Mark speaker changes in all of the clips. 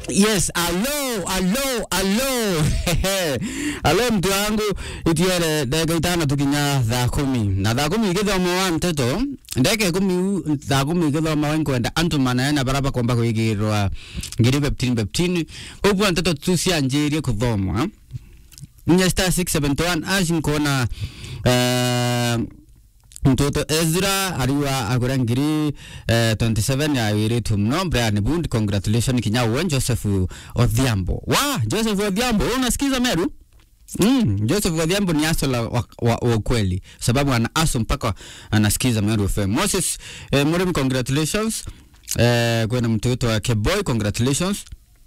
Speaker 1: Yes, alo, alo, alo. alo mtu wangu itiere ndege itano tukinya thaa kumi na thaa kumi igithoma wa mteto ndeke kumi thaa kumi igithoma wa nkwenda antu manaena baraba kwamba kwigirwa ngiri beptini beptini koguo nteto tu cianjirie kuthomwa nya star 671 ash nkona uh, mtoto Ezra ariwa agura ngiri eh, 27 ya wiritu mno Brian Bund congratulations kinya uwen Joseph Odhiambo wa Joseph Odhiambo unasikiza Meru Mm, Joseph Odhiambo ni aso la wa, wa, wa ukweli sababu ana aso mpaka anasikiza Meru FM. Moses eh, Murim congratulations eh, kwena mtoto wa Keboy congratulations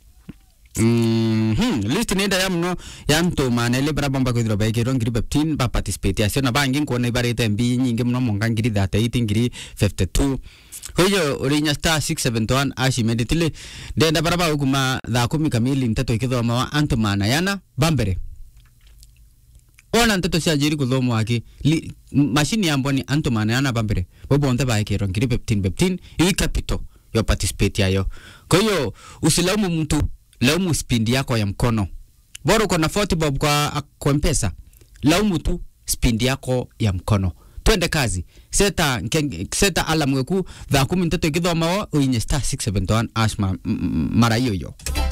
Speaker 1: Mm -hmm. list nenda ya mno ya mtu manele bara bomba kwithira baikirwo ngiri 15 ba participate acio na bangi nkuona ibarite mbi nyingi mno monga ngiri 38 ngiri 52 huyo urinya star 671 ash immediately ndenda bara ba kuma thaa kumi kamili nteto ikithoma wa antu manayana bambere ona nteto cia njiri kuthomwa aki Li- mashini yambwa ni antu manayana bambere bobonthe baikirwo ngiri 15 15 ii capital yo participate yayo kwa hiyo usilaumu mtu laumu spindi yako ya mkono bora uko na 40 bob kwa, kwa mpesa laumu tu spindi yako ya mkono twende kazi seta nkeng, seta alam weku thaa kumi nteto ikithoma wo uinye star 671 ash ma, m- m- mara hiyo hiyo